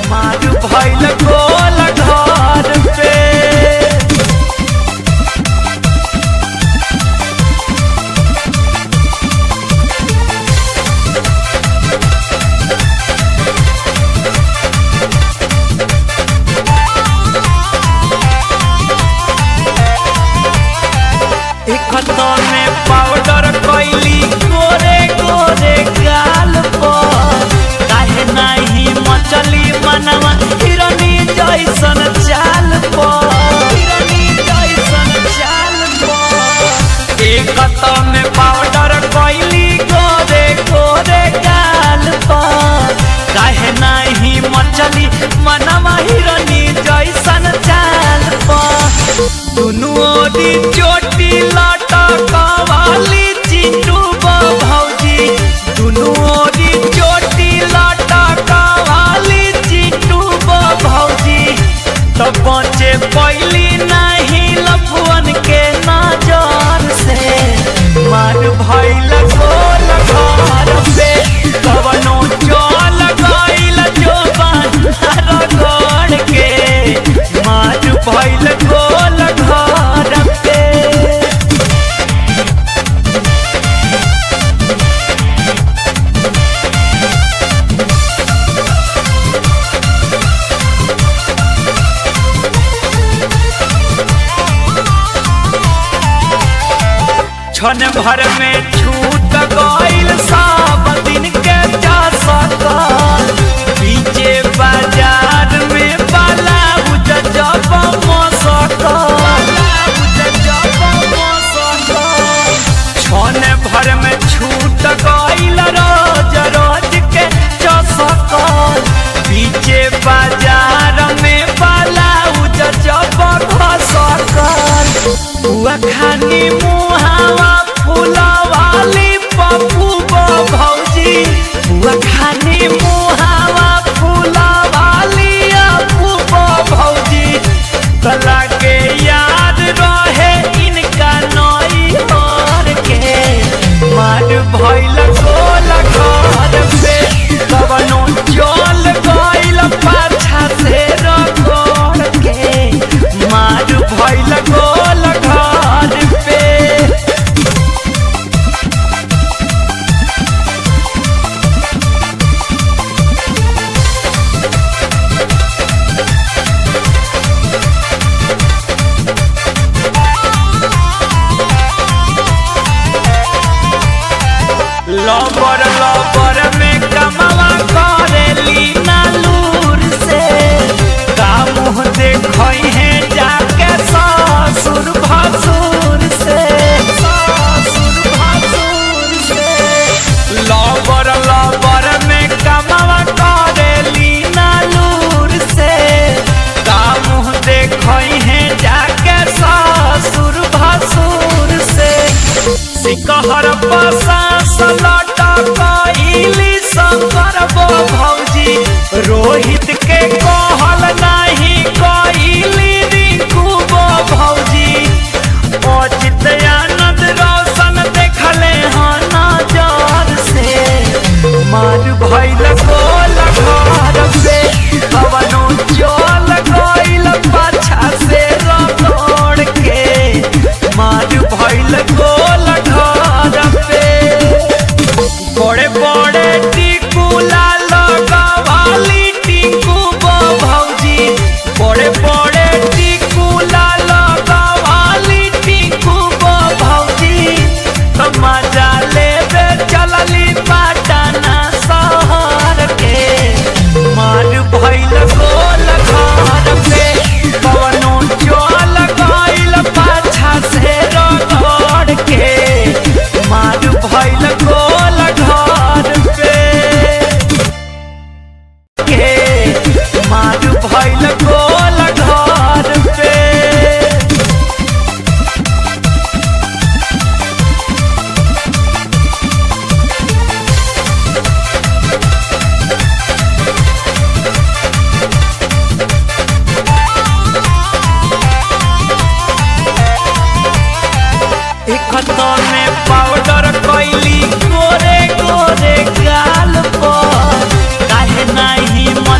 मार भइल गोल घर पे इकतो में पाउडर कैली गोरे गोरे गाल पर काहे नाही मचली मनवा हिरनी जैसन चाल पर हिरनी जैसन चाल पर इकतो में पाउडर कैली गोरे गोरे गाल पर काहे नाही मचली मनवा हिरनी जैसन चाल पर दुनु ओरी चोटी लटकवाली चिंटू भौजी दुनु ओरी चोटी लटकवाली चिंटू भौजी तो बचे पैली नहीं लफुअन के नजर से मार भइल गोल घर पे कवनो चल गइल जोबान रगड़ के मार भइल गोल घर पे क्षण भर में छूट गइल सब दिन के जा सकल पीछे बाजार में बाला उज जब मसकल क्षण भर में छूट गइल रोज रोज के चसकल पीछे बाजार में बाला उज जब घसकल हुआ खानी मुहावा फुलावा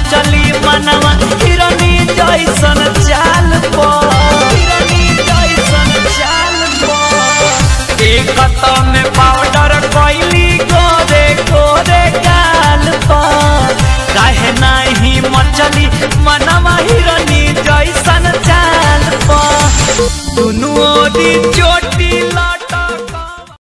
चली मनवा हिरनी जैसा